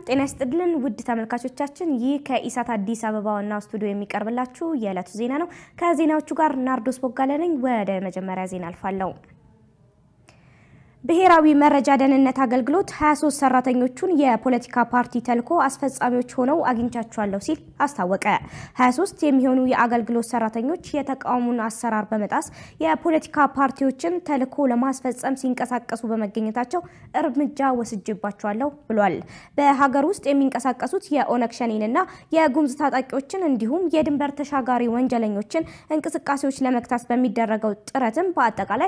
ጤና ይስጥልን ውድ ተመልካቾቻችን፣ ይህ ከኢሳት አዲስ አበባ ዋናው ስቱዲዮ የሚቀርብላችሁ የዕለቱ ዜና ነው። ከዜናዎቹ ጋር ናርዶስ ቦጋለ ነኝ። ወደ መጀመሪያ ዜና አልፋለሁ። ብሔራዊ መረጃ ደህንነት አገልግሎት 23 ሰራተኞቹን የፖለቲካ ፓርቲ ተልዕኮ አስፈጻሚዎች ሆነው አግኝቻቸዋለሁ ሲል አስታወቀ። 23 የሚሆኑ የአገልግሎት ሰራተኞች የተቃውሞን አሰራር በመጣስ የፖለቲካ ፓርቲዎችን ተልዕኮ ለማስፈጸም ሲንቀሳቀሱ በመገኘታቸው እርምጃ ወስጅባቸዋለሁ ብሏል። በሀገር ውስጥ የሚንቀሳቀሱት የኦነግ ሸኔንና የጉምዝ ታጣቂዎችን እንዲሁም የድንበር ተሻጋሪ ወንጀለኞችን እንቅስቃሴዎች ለመግታት በሚደረገው ጥረትም በአጠቃላይ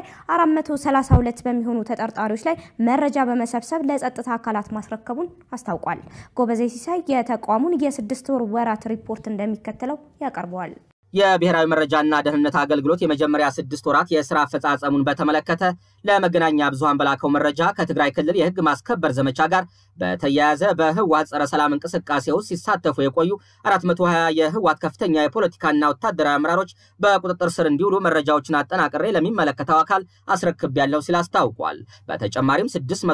432 በሚሆኑ ተጠርጣሪዎች ላይ መረጃ በመሰብሰብ ለጸጥታ አካላት ማስረከቡን አስታውቋል። ጎበዜ ሲሳይ የተቋሙን የስድስት ወር ወራት ሪፖርት እንደሚከተለው ያቀርበዋል። የብሔራዊ መረጃና ደህንነት አገልግሎት የመጀመሪያ ስድስት ወራት የስራ አፈጻጸሙን በተመለከተ ለመገናኛ ብዙሃን በላከው መረጃ ከትግራይ ክልል የህግ ማስከበር ዘመቻ ጋር በተያያዘ በህወሓት ጸረ ሰላም እንቅስቃሴ ውስጥ ሲሳተፉ የቆዩ 420 የህወሓት ከፍተኛ የፖለቲካና ወታደራዊ አመራሮች በቁጥጥር ስር እንዲውሉ መረጃዎችን አጠናቅሬ ለሚመለከተው አካል አስረክቤያለሁ ሲል አስታውቋል። በተጨማሪም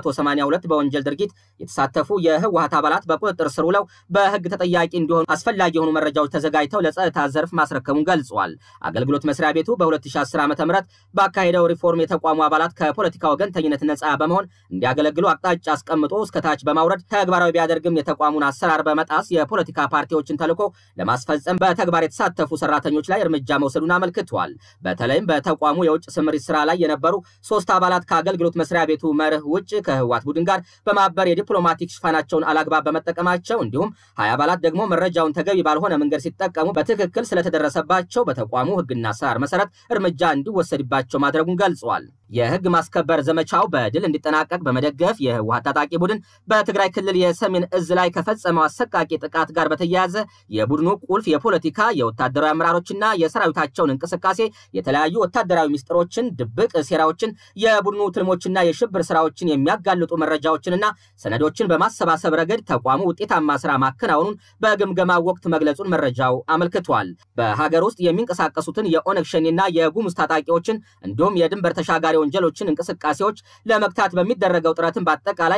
682 በወንጀል ድርጊት የተሳተፉ የህወሓት አባላት በቁጥጥር ስር ውለው በህግ ተጠያቂ እንዲሆኑ አስፈላጊ የሆኑ መረጃዎች ተዘጋጅተው ለጸጥታ ዘርፍ ማስረከቡን ገልጿል። አገልግሎት መስሪያ ቤቱ በ2010 ዓ ም ባካሄደው ሪፎርም የተቋሙ አባላት ከፖለቲካ ወገንተኝነት ነፃ በመሆን እንዲያገለግሉ አቅጣጫ አስቀምጦ እስከታች በማውረድ ተግባራዊ ቢያደርግም የተቋሙን አሰራር በመጣስ የፖለቲካ ፓርቲዎችን ተልዕኮ ለማስፈጸም በተግባር የተሳተፉ ሰራተኞች ላይ እርምጃ መውሰዱን አመልክቷል። በተለይም በተቋሙ የውጭ ስምሪት ስራ ላይ የነበሩ ሶስት አባላት ከአገልግሎት መስሪያ ቤቱ መርህ ውጭ ከህወሓት ቡድን ጋር በማበር የዲፕሎማቲክ ሽፋናቸውን አላግባብ በመጠቀማቸው እንዲሁም ሀያ አባላት ደግሞ መረጃውን ተገቢ ባልሆነ መንገድ ሲጠቀሙ በትክክል ስለተደረሰባቸው በተቋሙ ህግና አሰራር መሰረት እርምጃ እንዲወሰድባቸው ማድረጉን ገልጿል። የህግ ማስከበር ዘመቻው በድል እንዲጠናቀቅ በመደገፍ የህወሓት ታጣቂ ቡድን በትግራይ ክልል የሰሜን እዝ ላይ ከፈጸመው አሰቃቂ ጥቃት ጋር በተያያዘ የቡድኑ ቁልፍ የፖለቲካ የወታደራዊ አመራሮችና የሰራዊታቸውን እንቅስቃሴ፣ የተለያዩ ወታደራዊ ሚስጥሮችን፣ ድብቅ ሴራዎችን፣ የቡድኑ ትልሞችና የሽብር ስራዎችን የሚያጋልጡ መረጃዎችንና ሰነዶችን በማሰባሰብ ረገድ ተቋሙ ውጤታማ ስራ ማከናወኑን በግምገማው ወቅት መግለጹን መረጃው አመልክቷል። በሀገር ውስጥ የሚንቀሳቀሱትን የኦነግ ሸኔና የጉሙዝ ታጣቂዎችን እንዲሁም የድንበር ተሻጋሪ ወንጀሎችን እንቅስቃሴዎች ለመግታት በሚደረገው ጥረትን በአጠቃላይ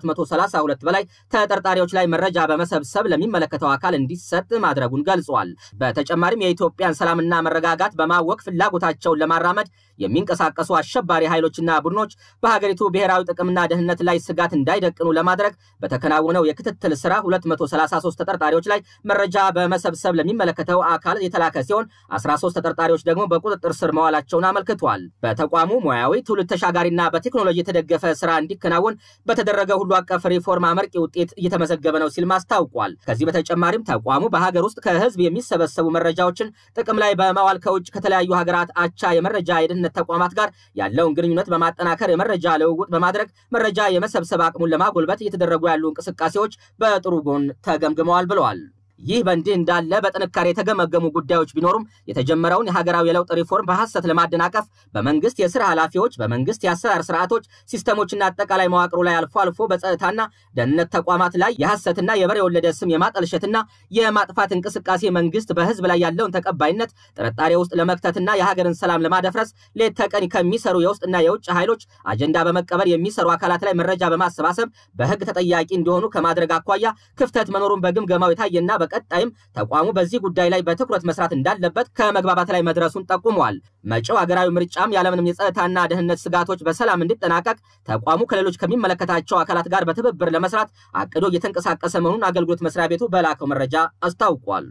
ከ432 በላይ ተጠርጣሪዎች ላይ መረጃ በመሰብሰብ ለሚመለከተው አካል እንዲሰጥ ማድረጉን ገልጿል። በተጨማሪም የኢትዮጵያን ሰላምና መረጋጋት በማወቅ ፍላጎታቸውን ለማራመድ የሚንቀሳቀሱ አሸባሪ ኃይሎችና ቡድኖች በሀገሪቱ ብሔራዊ ጥቅምና ደህንነት ላይ ስጋት እንዳይደቅኑ ለማድረግ በተከናወነው የክትትል ስራ 233 ተጠርጣሪዎች ላይ መረጃ በመሰብሰብ ለሚመለከተው አካል የተላከ ሲሆን 13 ተጠርጣሪዎች ደግሞ በቁጥጥር ስር መዋላቸውን አመልክቷል። በተቋሙ ሙያዊ ትውልድ ተሻጋሪና በቴክኖሎጂ የተደገፈ ስራ እንዲከናወን በተደረገ ሁሉ አቀፍ ሪፎርም አመርቂ ውጤት እየተመዘገበ ነው ሲልም አስታውቋል። ከዚህ በተጨማሪም ተቋሙ በሀገር ውስጥ ከህዝብ የሚሰበሰቡ መረጃዎችን ጥቅም ላይ በማዋል ከውጭ ከተለያዩ ሀገራት አቻ የመረጃ የደህንነት ተቋማት ጋር ያለውን ግንኙነት በማጠናከር የመረጃ ልውውጥ በማድረግ መረጃ የመሰብሰብ አቅሙን ለማጎልበት እየተደረጉ ያሉ እንቅስቃሴዎች በጥሩ ጎን ተገምግመዋል ብለዋል። ይህ በእንዲህ እንዳለ በጥንካሬ የተገመገሙ ጉዳዮች ቢኖሩም የተጀመረውን የሀገራዊ የለውጥ ሪፎርም በሐሰት ለማደናቀፍ በመንግስት የስራ ኃላፊዎች፣ በመንግስት የአሰራር ስርዓቶች፣ ሲስተሞችና አጠቃላይ መዋቅሩ ላይ አልፎ አልፎ በጸጥታና ደህንነት ተቋማት ላይ የሐሰትና የበሬ የወለደ ስም የማጠልሸትና የማጥፋት እንቅስቃሴ መንግስት በህዝብ ላይ ያለውን ተቀባይነት ጥርጣሬ ውስጥ ለመክተትና የሀገርን ሰላም ለማደፍረስ ሌት ተቀን ከሚሰሩ የውስጥና የውጭ ኃይሎች አጀንዳ በመቀበል የሚሰሩ አካላት ላይ መረጃ በማሰባሰብ በህግ ተጠያቂ እንዲሆኑ ከማድረግ አኳያ ክፍተት መኖሩን በግምገማው የታየና በቀጣይም ተቋሙ በዚህ ጉዳይ ላይ በትኩረት መስራት እንዳለበት ከመግባባት ላይ መድረሱን ጠቁመዋል። መጪው ሀገራዊ ምርጫም ያለምንም የጸጥታና ደህንነት ስጋቶች በሰላም እንዲጠናቀቅ ተቋሙ ከሌሎች ከሚመለከታቸው አካላት ጋር በትብብር ለመስራት አቅዶ እየተንቀሳቀሰ መሆኑን አገልግሎት መስሪያ ቤቱ በላከው መረጃ አስታውቋል።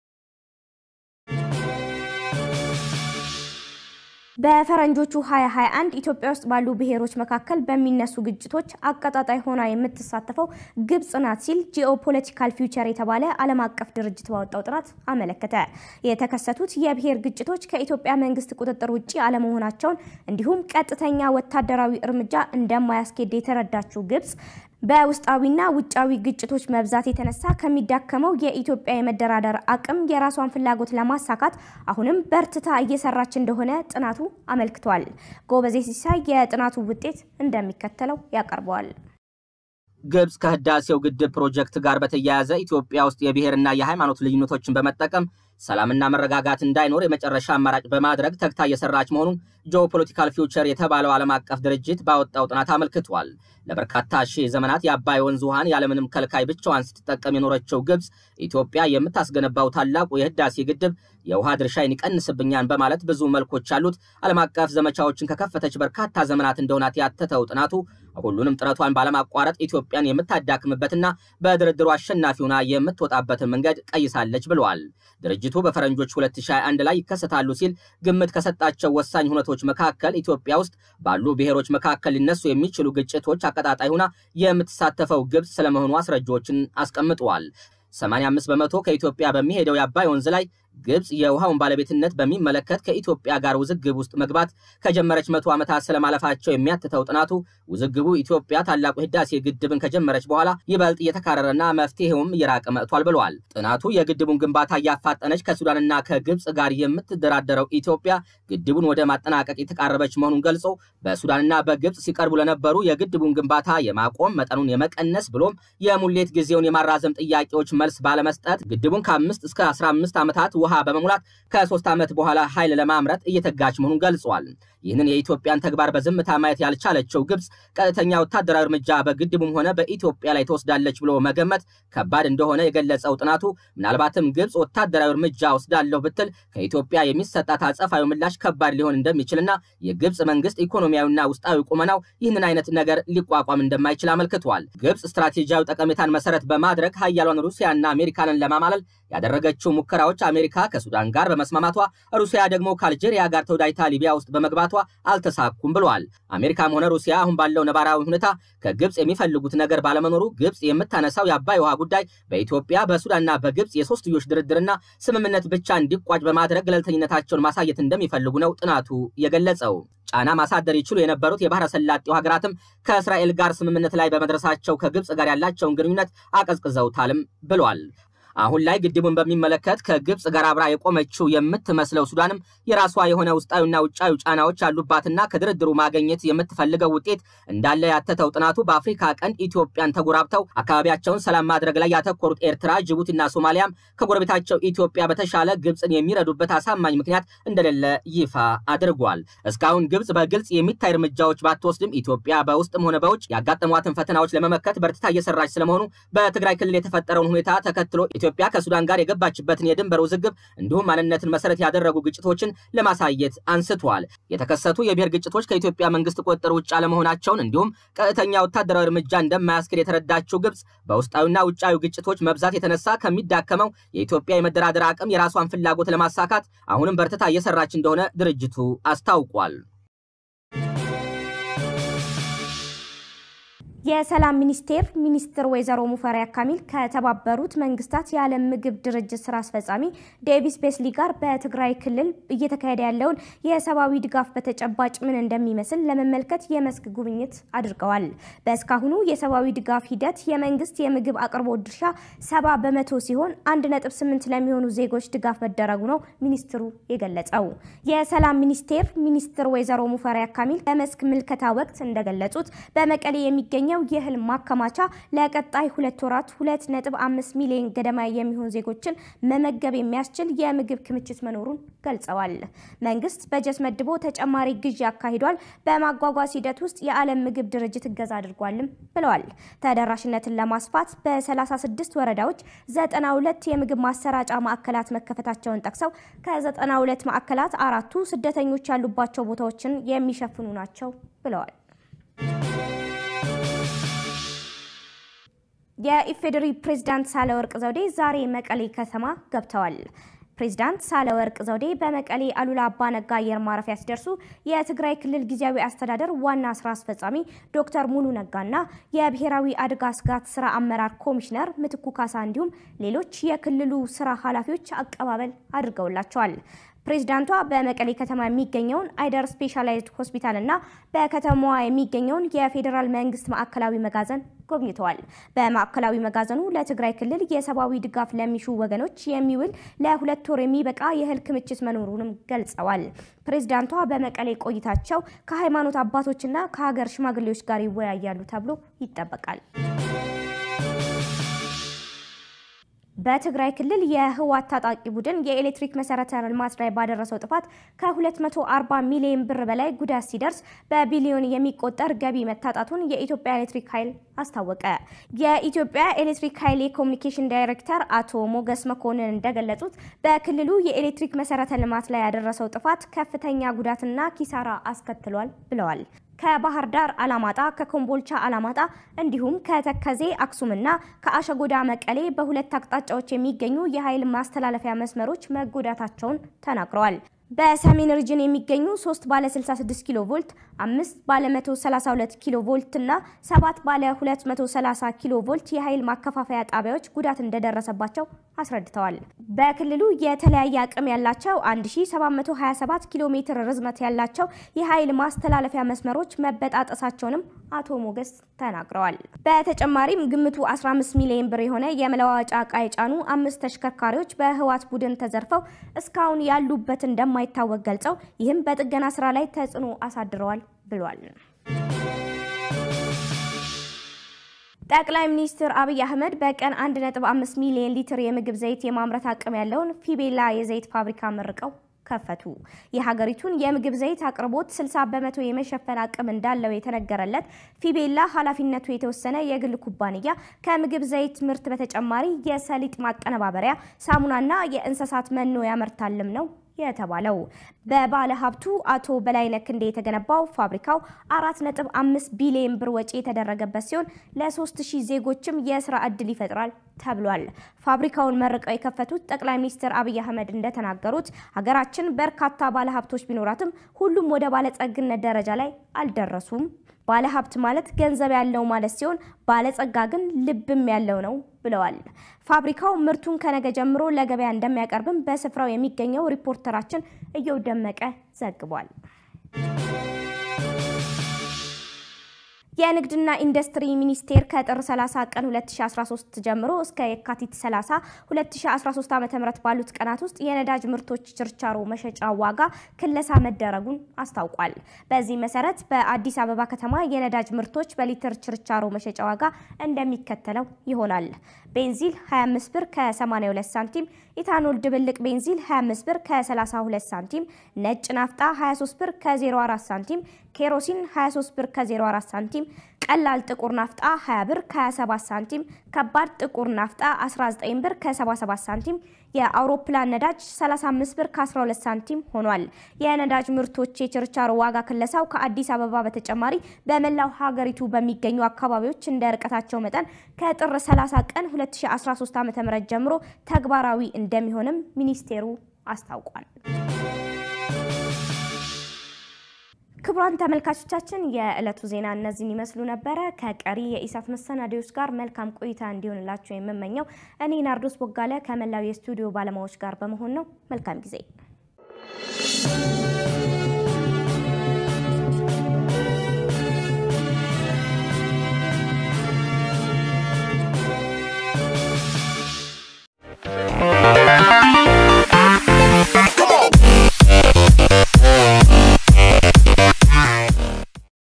በፈረንጆቹ 2021 ኢትዮጵያ ውስጥ ባሉ ብሔሮች መካከል በሚነሱ ግጭቶች አቀጣጣይ ሆና የምትሳተፈው ግብጽ ናት ሲል ጂኦፖለቲካል ፊውቸር የተባለ ዓለም አቀፍ ድርጅት ባወጣው ጥናት አመለከተ። የተከሰቱት የብሔር ግጭቶች ከኢትዮጵያ መንግስት ቁጥጥር ውጭ አለመሆናቸውን እንዲሁም ቀጥተኛ ወታደራዊ እርምጃ እንደማያስኬድ የተረዳችው ግብጽ በውስጣዊና ውጫዊ ግጭቶች መብዛት የተነሳ ከሚዳከመው የኢትዮጵያ የመደራደር አቅም የራሷን ፍላጎት ለማሳካት አሁንም በርትታ እየሰራች እንደሆነ ጥናቱ አመልክቷል። ጎበዜ ሲሳይ የጥናቱ ውጤት እንደሚከተለው ያቀርበዋል። ግብጽ ከህዳሴው ግድብ ፕሮጀክት ጋር በተያያዘ ኢትዮጵያ ውስጥ የብሔርና የሃይማኖት ልዩነቶችን በመጠቀም ሰላምና መረጋጋት እንዳይኖር የመጨረሻ አማራጭ በማድረግ ተግታ እየሰራች መሆኑን ጂኦፖለቲካል ፊውቸር የተባለው ዓለም አቀፍ ድርጅት ባወጣው ጥናት አመልክቷል። ለበርካታ ሺህ ዘመናት የአባይ ወንዝ ውሃን ያለምንም ከልካይ ብቻዋን ስትጠቀም የኖረችው ግብፅ ኢትዮጵያ የምታስገነባው ታላቁ የህዳሴ ግድብ የውሃ ድርሻዬን ይቀንስብኛል በማለት ብዙ መልኮች ያሉት ዓለም አቀፍ ዘመቻዎችን ከከፈተች በርካታ ዘመናት እንደሆናት ያተተው ጥናቱ ሁሉንም ጥረቷን ባለማቋረጥ ኢትዮጵያን የምታዳክምበትና በድርድሩ አሸናፊ ሆና የምትወጣበትን መንገድ ቀይሳለች ብለዋል። ድርጅቱ በፈረንጆች 2021 ላይ ይከሰታሉ ሲል ግምት ከሰጣቸው ወሳኝ ሁነቶች መካከል ኢትዮጵያ ውስጥ ባሉ ብሔሮች መካከል ሊነሱ የሚችሉ ግጭቶች አቀጣጣይ ሆና የምትሳተፈው ግብፅ ስለመሆኑ አስረጃዎችን አስቀምጠዋል። 85 በመቶ ከኢትዮጵያ በሚሄደው የአባይ ወንዝ ላይ ግብፅ የውሃውን ባለቤትነት በሚመለከት ከኢትዮጵያ ጋር ውዝግብ ውስጥ መግባት ከጀመረች መቶ ዓመታት ስለማለፋቸው የሚያትተው ጥናቱ ውዝግቡ ኢትዮጵያ ታላቁ ህዳሴ ግድብን ከጀመረች በኋላ ይበልጥ እየተካረረና መፍትሄውም እየራቀ መጥቷል ብለዋል። ጥናቱ የግድቡን ግንባታ እያፋጠነች ከሱዳንና ከግብፅ ጋር የምትደራደረው ኢትዮጵያ ግድቡን ወደ ማጠናቀቅ የተቃረበች መሆኑን ገልጾ በሱዳንና በግብፅ ሲቀርቡ ለነበሩ የግድቡን ግንባታ የማቆም መጠኑን የመቀነስ ብሎም የሙሌት ጊዜውን የማራዘም ጥያቄዎች መልስ ባለመስጠት ግድቡን ከአምስት እስከ 15 ዓመታት ውሃ በመሙላት ከሶስት ዓመት በኋላ ኃይል ለማምረት እየተጋች መሆኑን ገልጿል። ይህንን የኢትዮጵያን ተግባር በዝምታ ማየት ያልቻለችው ግብፅ ቀጥተኛ ወታደራዊ እርምጃ በግድቡም ሆነ በኢትዮጵያ ላይ ትወስዳለች ብሎ መገመት ከባድ እንደሆነ የገለጸው ጥናቱ ምናልባትም ግብፅ ወታደራዊ እርምጃ ወስዳለሁ ብትል ከኢትዮጵያ የሚሰጣት አጸፋዊ ምላሽ ከባድ ሊሆን እንደሚችልና የግብፅ መንግስት ኢኮኖሚያዊና ውስጣዊ ቁመናው ይህንን አይነት ነገር ሊቋቋም እንደማይችል አመልክቷል። ግብፅ ስትራቴጂያዊ ጠቀሜታን መሰረት በማድረግ ሀያሏን ሩሲያና አሜሪካንን ለማማለል ያደረገችው ሙከራዎች አሜሪካ ከሱዳን ጋር በመስማማቷ ሩሲያ ደግሞ ከአልጄሪያ ጋር ተወዳጅታ ሊቢያ ውስጥ በመግባቷ አልተሳኩም ብለዋል። አሜሪካም ሆነ ሩሲያ አሁን ባለው ነባራዊ ሁኔታ ከግብፅ የሚፈልጉት ነገር ባለመኖሩ ግብፅ የምታነሳው የአባይ ውሃ ጉዳይ በኢትዮጵያ በሱዳንና በግብፅ የሶስትዮሽ ድርድርና ስምምነት ብቻ እንዲቋጭ በማድረግ ገለልተኝነታቸውን ማሳየት እንደሚፈልጉ ነው ጥናቱ የገለጸው። ጫና ማሳደር ይችሉ የነበሩት የባህረ ሰላጤው ሀገራትም ከእስራኤል ጋር ስምምነት ላይ በመድረሳቸው ከግብፅ ጋር ያላቸውን ግንኙነት አቀዝቅዘውታልም ብሏል። አሁን ላይ ግድቡን በሚመለከት ከግብፅ ጋር አብራ የቆመችው የምትመስለው ሱዳንም የራሷ የሆነ ውስጣዊና ውጫዊ ጫናዎች ያሉባትና ከድርድሩ ማግኘት የምትፈልገው ውጤት እንዳለ ያተተው ጥናቱ በአፍሪካ ቀንድ ኢትዮጵያን ተጎራብተው አካባቢያቸውን ሰላም ማድረግ ላይ ያተኮሩት ኤርትራ፣ ጅቡቲና ሶማሊያም ከጎረቤታቸው ኢትዮጵያ በተሻለ ግብፅን የሚረዱበት አሳማኝ ምክንያት እንደሌለ ይፋ አድርጓል። እስካሁን ግብፅ በግልጽ የሚታይ እርምጃዎች ባትወስድም ኢትዮጵያ በውስጥም ሆነ በውጭ ያጋጠሟትን ፈተናዎች ለመመከት በርትታ እየሰራች ስለመሆኑ በትግራይ ክልል የተፈጠረውን ሁኔታ ተከትሎ ኢትዮጵያ ከሱዳን ጋር የገባችበትን የድንበር ውዝግብ እንዲሁም ማንነትን መሰረት ያደረጉ ግጭቶችን ለማሳየት አንስተዋል። የተከሰቱ የብሔር ግጭቶች ከኢትዮጵያ መንግስት ቁጥጥር ውጭ አለመሆናቸውን እንዲሁም ቀጥተኛ ወታደራዊ እርምጃ እንደማያስኬድ የተረዳችው ግብፅ በውስጣዊና ውጫዊ ግጭቶች መብዛት የተነሳ ከሚዳከመው የኢትዮጵያ የመደራደር አቅም የራሷን ፍላጎት ለማሳካት አሁንም በርትታ እየሰራች እንደሆነ ድርጅቱ አስታውቋል። የሰላም ሚኒስቴር ሚኒስትር ወይዘሮ ሙፈሪያት ካሚል ከተባበሩት መንግስታት የዓለም ምግብ ድርጅት ስራ አስፈጻሚ ዴቪስ ቤስሊ ጋር በትግራይ ክልል እየተካሄደ ያለውን የሰብአዊ ድጋፍ በተጨባጭ ምን እንደሚመስል ለመመልከት የመስክ ጉብኝት አድርገዋል። በእስካሁኑ የሰብአዊ ድጋፍ ሂደት የመንግስት የምግብ አቅርቦት ድርሻ ሰባ በመቶ ሲሆን አንድ ነጥብ ስምንት ለሚሆኑ ዜጎች ድጋፍ መደረጉ ነው ሚኒስትሩ የገለጸው። የሰላም ሚኒስቴር ሚኒስትር ወይዘሮ ሙፈሪያት ካሚል በመስክ ምልከታ ወቅት እንደገለጹት በመቀሌ የሚገኘው የእህል ማከማቻ ለቀጣይ ሁለት ወራት ሁለት ነጥብ አምስት ሚሊዮን ገደማ የሚሆን ዜጎችን መመገብ የሚያስችል የምግብ ክምችት መኖሩን ገልጸዋል። መንግስት በጀት መድቦ ተጨማሪ ግዢ አካሂዷል። በማጓጓዝ ሂደት ውስጥ የዓለም ምግብ ድርጅት እገዛ አድርጓልም ብለዋል። ተደራሽነትን ለማስፋት በ36 ወረዳዎች 92 የምግብ ማሰራጫ ማዕከላት መከፈታቸውን ጠቅሰው ከ92 ማዕከላት አራቱ ስደተኞች ያሉባቸው ቦታዎችን የሚሸፍኑ ናቸው ብለዋል። የኢፌዴሪ ፕሬዝዳንት ሳህለወርቅ ዘውዴ ዛሬ መቀሌ ከተማ ገብተዋል። ፕሬዝዳንት ሳህለወርቅ ዘውዴ በመቀሌ አሉላ አባ ነጋ አየር ማረፊያ ሲደርሱ የትግራይ ክልል ጊዜያዊ አስተዳደር ዋና ስራ አስፈጻሚ ዶክተር ሙሉ ነጋና የብሔራዊ አደጋ ስጋት ስራ አመራር ኮሚሽነር ምትኩ ካሳ እንዲሁም ሌሎች የክልሉ ስራ ኃላፊዎች አቀባበል አድርገውላቸዋል። ፕሬዚዳንቷ በመቀሌ ከተማ የሚገኘውን አይደር ስፔሻላይዝድ ሆስፒታል እና በከተማዋ የሚገኘውን የፌዴራል መንግስት ማዕከላዊ መጋዘን ጎብኝተዋል። በማዕከላዊ መጋዘኑ ለትግራይ ክልል የሰብአዊ ድጋፍ ለሚሹ ወገኖች የሚውል ለሁለት ወር የሚበቃ የእህል ክምችት መኖሩንም ገልጸዋል። ፕሬዚዳንቷ በመቀሌ ቆይታቸው ከሃይማኖት አባቶችና ከሀገር ሽማግሌዎች ጋር ይወያያሉ ተብሎ ይጠበቃል። በትግራይ ክልል የህወሓት ታጣቂ ቡድን የኤሌክትሪክ መሰረተ ልማት ላይ ባደረሰው ጥፋት ከ240 ሚሊዮን ብር በላይ ጉዳት ሲደርስ በቢሊዮን የሚቆጠር ገቢ መታጣቱን የኢትዮጵያ ኤሌክትሪክ ኃይል አስታወቀ። የኢትዮጵያ ኤሌክትሪክ ኃይል የኮሚኒኬሽን ዳይሬክተር አቶ ሞገስ መኮንን እንደገለጹት በክልሉ የኤሌክትሪክ መሰረተ ልማት ላይ ያደረሰው ጥፋት ከፍተኛ ጉዳትና ኪሳራ አስከትሏል ብለዋል። ከባህር ዳር አላማጣ፣ ከኮምቦልቻ አላማጣ እንዲሁም ከተከዜ አክሱምና ከአሸጎዳ መቀሌ በሁለት አቅጣጫዎች የሚገኙ የኃይል ማስተላለፊያ መስመሮች መጎዳታቸውን ተናግረዋል። በሰሜን ሪጅን የሚገኙ 3 ባለ 66 ኪሎ ቮልት፣ 5 ባለ 132 ኪሎ ቮልት እና 7 ባለ 230 ኪሎ ቮልት የኃይል ማከፋፈያ ጣቢያዎች ጉዳት እንደደረሰባቸው አስረድተዋል። በክልሉ የተለያየ አቅም ያላቸው 1727 ኪሎ ሜትር ርዝመት ያላቸው የኃይል ማስተላለፊያ መስመሮች መበጣጠሳቸውንም አቶ ሞገስ ተናግረዋል። በተጨማሪም ግምቱ 15 ሚሊዮን ብር የሆነ የመለዋወጫ ዕቃ የጫኑ አምስት ተሽከርካሪዎች በህወሓት ቡድን ተዘርፈው እስካሁን ያሉበት እንደማይታወቅ ገልጸው ይህም በጥገና ስራ ላይ ተጽዕኖ አሳድረዋል ብሏል። ጠቅላይ ሚኒስትር አብይ አህመድ በቀን 1.5 ሚሊዮን ሊትር የምግብ ዘይት የማምረት አቅም ያለውን ፊቤላ የዘይት ፋብሪካ መርቀው ከፈቱ። የሀገሪቱን የምግብ ዘይት አቅርቦት 60 በመቶ የመሸፈን አቅም እንዳለው የተነገረለት ፊቤላ ኃላፊነቱ የተወሰነ የግል ኩባንያ ከምግብ ዘይት ምርት በተጨማሪ የሰሊጥ ማቀነባበሪያ፣ ሳሙናና የእንስሳት መኖ ያመርታልም ነው የተባለው በባለ ሀብቱ አቶ በላይነህ ክንዴ የተገነባው ፋብሪካው 4.5 ቢሊዮን ብር ወጪ የተደረገበት ሲሆን ለ3000 ዜጎችም የስራ ዕድል ይፈጥራል ተብሏል። ፋብሪካውን መርቀው የከፈቱት ጠቅላይ ሚኒስትር አብይ አህመድ እንደተናገሩት ሀገራችን በርካታ ባለሀብቶች ቢኖራትም ሁሉም ወደ ባለጸግነት ደረጃ ላይ አልደረሱም። ባለሀብት ማለት ገንዘብ ያለው ማለት ሲሆን ባለጸጋ ግን ልብም ያለው ነው ብለዋል። ፋብሪካው ምርቱን ከነገ ጀምሮ ለገበያ እንደሚያቀርብም በስፍራው የሚገኘው ሪፖርተራችን እየው ደመቀ ዘግቧል። የንግድና ኢንዱስትሪ ሚኒስቴር ከጥር 30 ቀን 2013 ጀምሮ እስከ የካቲት 30 2013 ዓ.ም ባሉት ቀናት ውስጥ የነዳጅ ምርቶች ችርቻሮ መሸጫ ዋጋ ክለሳ መደረጉን አስታውቋል። በዚህ መሰረት በአዲስ አበባ ከተማ የነዳጅ ምርቶች በሊትር ችርቻሮ መሸጫ ዋጋ እንደሚከተለው ይሆናል። ቤንዚል 25 ብር ከ82 ሳንቲም፣ ኢታኖል ድብልቅ ቤንዚል 25 ብር ከ32 ሳንቲም፣ ነጭ ናፍጣ 23 ብር ከ04 ሳንቲም፣ ኬሮሲን 23 ብር ከ04 ሳንቲም፣ ቀላል ጥቁር ናፍጣ 20 ብር ከ27 ሳንቲም፣ ከባድ ጥቁር ናፍጣ 19 ብር ከ77 ሳንቲም፣ የአውሮፕላን ነዳጅ 35 ብር ከ12 ሳንቲም ሆኗል። የነዳጅ ምርቶች የችርቻሮ ዋጋ ክለሳው ከአዲስ አበባ በተጨማሪ በመላው ሀገሪቱ በሚገኙ አካባቢዎች እንደ ርቀታቸው መጠን ከጥር 30 ቀን 2013 ዓ.ም ጀምሮ ተግባራዊ እንደሚሆንም ሚኒስቴሩ አስታውቋል። ክቡራን ተመልካቾቻችን የዕለቱ ዜና እነዚህን ይመስሉ ነበረ። ከቀሪ የኢሳት መሰናዶዎች ጋር መልካም ቆይታ እንዲሆንላቸው የምመኘው እኔ ናርዶስ ቦጋለ ከመላው የስቱዲዮ ባለሙያዎች ጋር በመሆን ነው። መልካም ጊዜ